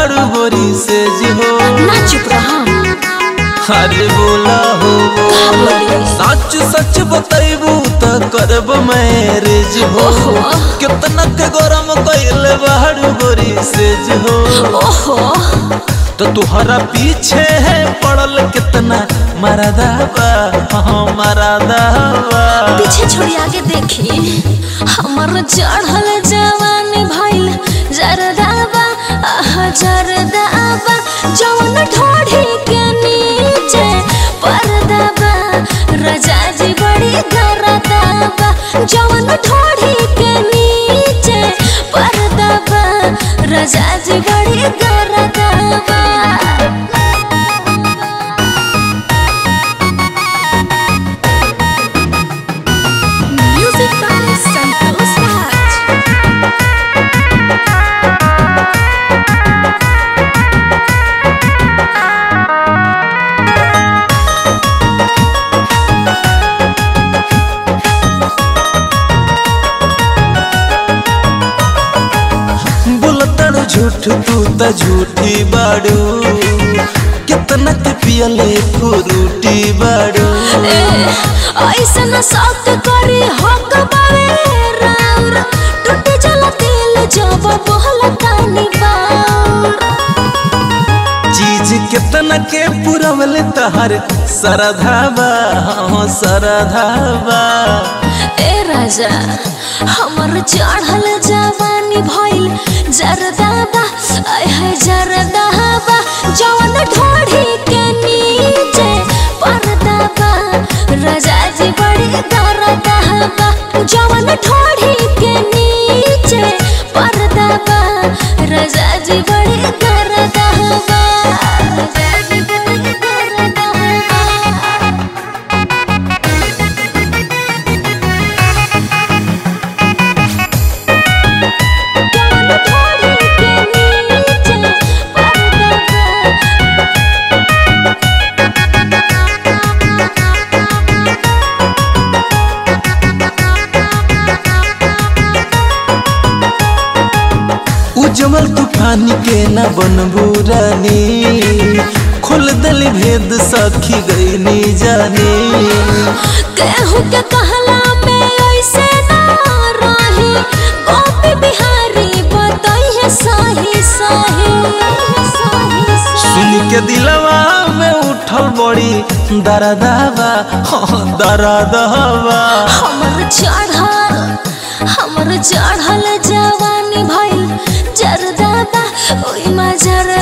बाड़ू गोरी से जी हो ना चुप रहा अरे बोला हो का बोली सच सच बतैबू त करब मैरिज हो ओहो। कितना के गरम कैल बाड़ू गोरी से जी हो ओहो तो तुहरा पीछे है पड़ल कितना मरदाबा हाँ मरदाबा पीछे छोड़ी आगे देखी हमर चढ़ल जवानी भइल जरदाबा आह जरदाबा जवन ढोढ़ी के नीचे परदाबा रजा जी बड़ी गरदाबा जवन ढोढ़ी के नीचे परदाबा रजा जी बड़ी गरदाबा Music by Santos Raj. बोलतड़ झूठ तू त झूठी बाड़ू कितना के पियले फ्रूटी बाड़ू ए, ऐसन शौक करी हक बावे राउर टूट जला दिल जब बोहल तानी बाउर चीज कितना के पुरवले तहर सरधावा हाँ सरधावा ए राजा हमर चढ़ल जवानी भइल जरदाबा आय है जरदाबा जवन ढोढ़ी के नीचे परदाबा राजा जी बड़ी दरदाबा जवन ढोढ़ी के नीचे परदाबा राजा जी बड़ी दरदाबा राजा जी बड़ी दरदाबा थोड़ी के नीचे परदाबा उज्जवल तूफान के न बनबू रानी खोल दल भेद सखी गईनी जानी केहू के कहला में ऐसे ना रही गोपी बिहारी बताई है साही साही सुन के दिलवा में उठल बड़ी दरदावा हाँ दरदावा हमर चढ़ल हमर चढ़ल जवानी भइल जरदाबा ओइ मा जर